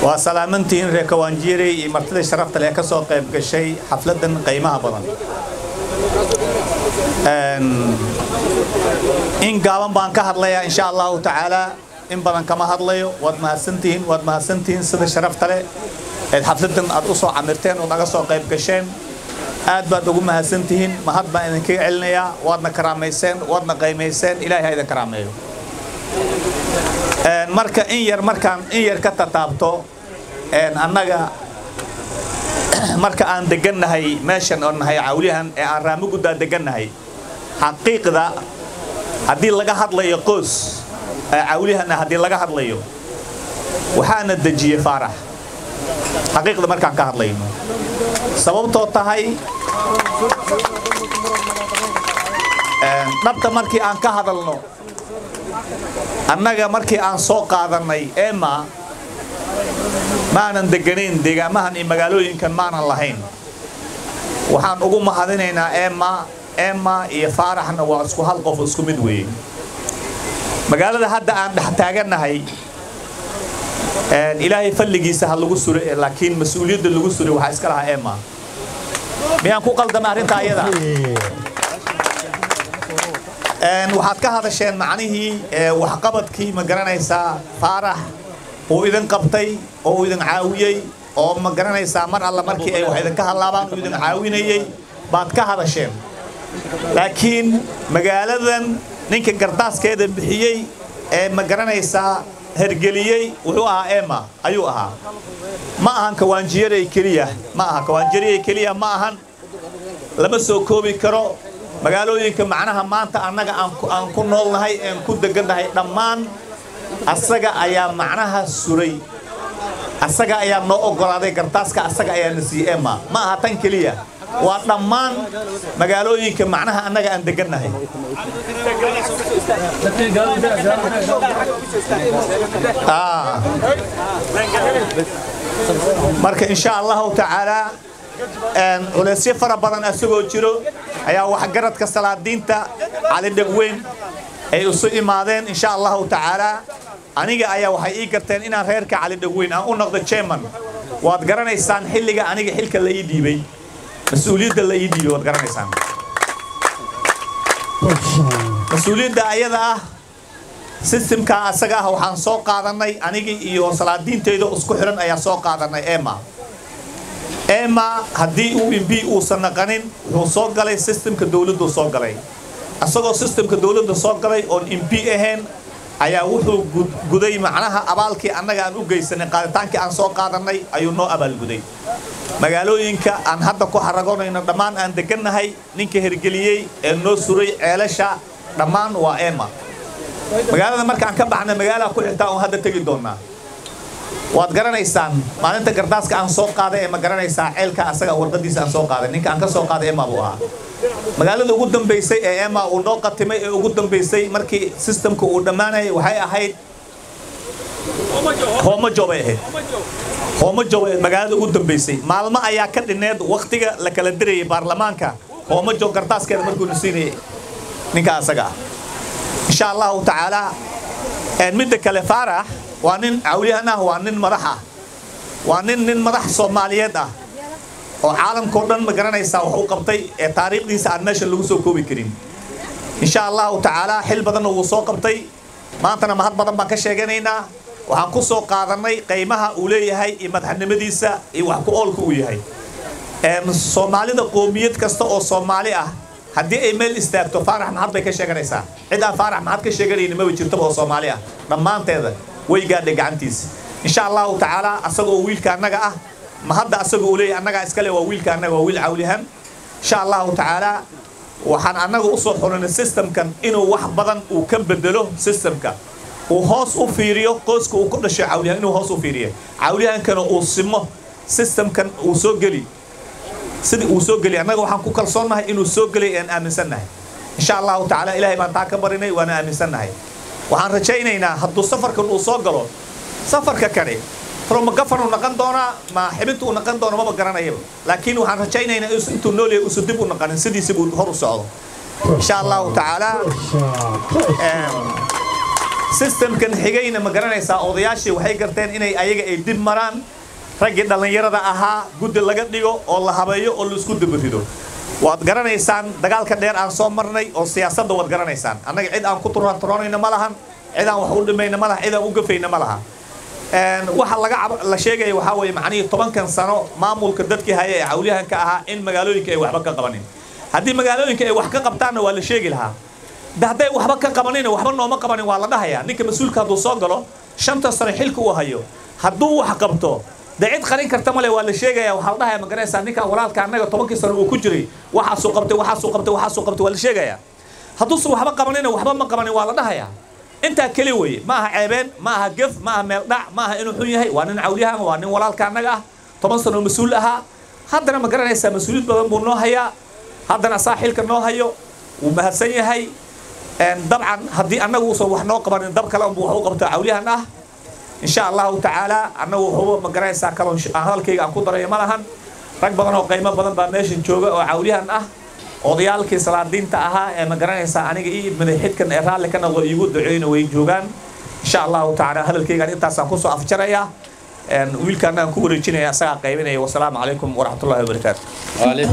waa salaamantihiin reer kawaanjiire iyo martida sharafta leh ka soo qayb gashay xafladan qiimaha badan in gaaban baan ka hadlayaa insha allahu tacaala in badan kama hadlayo waad mahadsantihiin waad mahadsantihiin sida sharafta leh eed xafladan aad u soo camirteen oo naga soo qayb gasheen aad baad ugu mahadsantihiin mahad baan idinkaga celinayaa waadna karaamayseen waadna qaymayseen ilaahay ha idin karaameeyo marka in yar markaan in yar ka tataabto annaga marka aan degannahay meeshan oo nahay cawlihan ee aan raamuguddaa degannahay xaqiiqda haddii laga hadlayo qoys cawlihana haddii laga hadlayo waxaana dejiyey faarax xaqiiqda markaan ka hadlayno sababtoo tahay dhabta markii aan ka hadalno annaga markii aan soo qaadannay ema maanan deganayn deegaamahan iyo magaalooyinkan maanan lahayn waxaan ugu mahadinaynaa ema ema iyo faaraxna waa isku hal qof isku mid weeye magaalada hadda aan dhex taagannahay ilaahay falligiisa ha lagu suro laakiin mas-uuliyadda lagu suray waxaa iska lahaa ema miyaan ku qaldama arrintaa ayada waxaad ka hadasheen macnihii waxqabadkii ma garanaysaa faarax uu idin qabtay oo uu idin caawiyey oo ma garanaysaa mar alla markii ay wax idinka hadlaabaan uu idin caawinayey baad ka hadasheen laakiin magaaladan ninka gardaaskeeda bixiyey ee ma garanaysaa hergeliyey wuxuu ahaa ema ayuu ahaa ma ahan kawaanjiyarey keliya ma aha kawaanjiyarey keliya ma ahan lama soo koobi karo magaalooyinka macnaha maanta annaga aan ku noolnahay aan ku degannahay dhammaan asaga ayaa macnaha suray asaga ayaa noo oggolaaday gartaaska asaga ayaa na siiyey ema ma aha tan keliya waa dhammaan magaalooyinka macnaha annaga aan degannahay marka insha allahu tacaalaa culeysyo fara badan asagoo jiro ayaa waxgaradka salaadiinta cali dhegweyn ay isu imaadeen insha allahu tacaalaa aniga ayaa waxay ii garteen inaan reerka cali dhegweyn aan u noqdo jeman waad garanaysaan xilliga aniga xilka la ii dhiibay mas-uuliyadda la ii dhiibay waad garanaysaan mas-uuliyadda ayada ah sistemka asaga ah waxaan soo qaadannay anigii iyo salaadiinteyda isku xidhan ayaa soo qaadannay ema ema haddii uu mb uusan naqanin wuxuu soo galay sistemka dowladdu soo galay asagoo sistemka dowladda soo galay oon mb ahayn ayaa wuxuu guday macnaha abaalkii annaga aan u geysanay qaaditaankii aan soo qaadannay ayuu noo abaalguday magaalooyinka aan hadda ku xaragonayno dhammaan aan degannahay ninka hergeliyey ee noo suray ceelasha dhammaan waa ema magaalada markaan ka baxnay magaalaha ku xigtaa oon hadda tegi doonnaa waad garanaysaan maalinta gardaaska aan soo qaaday ee ma garanaysaa ceelka asaga warqadiisa aan soo qaaday ninka aan ka soo qaaday ema buu ahaa magaalada ugu dambaysay ee ema uu noo qatimay ee ugu dambaysay markii sistamka uu dhammaanayay waxay ahayd hoomajo bay ahayd hoomajo bay magaalada ugu dambaysay maalmo ayaa ka dhineed waktiga la kala dirayay baarlamaanka hoomajo gardaaskeeda markuuna siinayay ninka asaga ah insha allahu tacaalaa midda kale faarax waa nin cawliyahan ah waa nin madax ah waa nin nin madax soomaaliyeed ah oo caalamkao dhan ma garanaysaa wax u qabtay ee taariikhdiisa aan meesha lagu soo koobi karin insha allahu tacaalaa xil badanna wuu soo qabtay maantana mahad badan baan ka sheeganaynaa waxaan ku soo qaadannay qiimaha uu leeyahay iyo madaxnimadiisa iyo wax ku oolka uu yahay soomaalida qoomiyad kasta oo soomaali ah haddii ay meel istaagto faarax maxad bay ka sheeganaysaa cid aan faarax maxad ka sheeganayni maba jirtaba oo soomaali ah dhammaanteeda way gaadhay gacantiisa insha allahu tacaalaa asagoo wiilka annaga ah ma hadda asaga uu leeyahay annagaa iskale waa wiilka annaga waa wiil cawlihan insha allahu tacaalaa waxaan annaga u soo xulinay systemkan inuu wax badan uu ka bedelo systemka uu hoos u fiiriyo qoyska uu ku dhashay cawlihan inuu hoos u fiiriyo cawlihankana uu simo systemkan uu soo geli sidii uu soo geli annaga waxaan ku kalsoonnahay inuu soo gelay aan aaminsannahay insha allahu tacaala ilaahay baan taa ka barinay waana aaminsannahay waxaan rajaynaynaa hadduu safarkan uu soo galo safarka kane fromagafan uu naqan doonaa ma xibinta uu naqan doono maba garanayaba laakiin waxaan rajaynaynaa intuu nool yahay uusan dib u naqanin sidiisi buu hor u socdo insha allahu tacaala systemkan xigayna ma garanaysaa odayaashii waxay garteen inay ayaga ay dib maraan raggii dhallinyarada ahaa guddi laga dhigo oo la habeeyo oo la isku dabarido waad garanaysaan dagaalka dheer aan soo marnay oo siyaasadda waad garanaysaan annaga cid aan ku turanturanayna ma lahan cid aan wax u dhimayna ma laha cid aan u gafayna ma laha waxa laga la sheegaya waxaa weeye macnihii tobankan sano maamulka dadkii haya ee cawliyahanka ahaa in magaalooyinka ay waxba ka qabanin haddii magaalooyinka ay wax ka qabtaanna waa la sheegi lahaa de hadday waxba ka qabanina waxba nooma qabanin waa la dhahayaa ninka mas-uulka hadduu soo galo shanta sano xilka uu hayo hadduu wax qabto de cid qarin karta male waa la sheegaya waxaa la dhahaya ma garanaysaa ninkan walaalka annaga tobankii sano uu ku jiray waxaasuu qabtay waxaasuu qabtay waxaasuu qabtay waa la sheegaya hadduusan waxba qabanina waxba ma qabanin waa la dhahayaa intaa keli weye ma aha ceebeen ma aha gef ma aha meel dhac ma aha inuu xun yahay waa nin cawliyahan waa nin walaalka annaga ah toban sano mas-uul ahaa haddana ma garanaysaa mas-uuliyad badan buu noo hayaa haddana asaa xilka noo hayo wuu mahadsan yahay dabcan haddii annagu uusan wax noo qabanin dab kale unbu wax u qabto cawliyahan ah insha allahu tacaala annagu waxuba ma garanaysaa kaloon hadalkayga aan ku darayo ma lahan rag badan oo qiimo badan baa meeshan jooga oo cawliyahan ah odayaalkii salaadiinta ahaa ee ma garanaysaa aniga ii idmaday xidkan ee raalli ka noqdo iigu duceyna way joogaan insha allahu tacaala hadalkaygaan intaasaan kusoo afjarayaa wiilkaana aan ku wareejinaya asagaa qaybinaya wasalaamu calaykum waraxmatullahi wabarakaatu